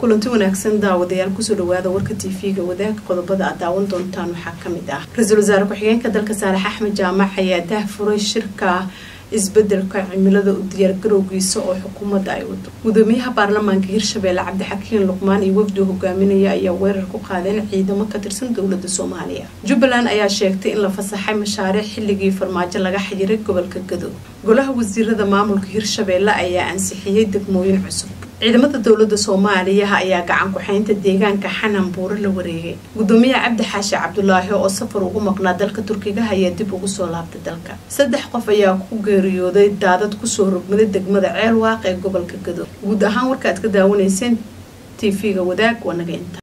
kulanti wanaagsan daawadayaal kusoo dhawaada warka tv-ga wadaag qodobada aad daawan doontaan waxaa kamid ah ra-iisul wasaare ku-xigeenka dalka saalex axmed jaamac ayaa daahfuray shirka isbedelka cimilada u diyaargarowgiisa oo xukuumadda ay wado gudoomiyaha baarlamaanka hirshabeelle cabdixakiin luqmaan iyo wafdi hogaaminaya ayaa weerar ku qaadeen ciidamo ka tirsan dowlada soomaaliya jubbaland ayaa sheegtay in la fasaxay mashaariic xilligii farmaajo laga xayiray gobolka gadow golaha wasiirada maamulka hirshabeelle ayaa ansixiyey degmooyin cusub ciidamada dowlada soomaaliya ayaa gacan ku-xeynta deegaanka xanan buuro la wareegay gudoomiyaha cabdi xaashi cabdulaahi oo safar ugu maqnaa dalka turkiga ayaa dib ugu soo laabtay dalka saddex qof ayaa ku geeriyooday daadad kusoo rogmaday degmada ceel waaq ee gobolka gadow guud ahaan warka aad ka daawanayseen t v-ga wadaag waa naga inta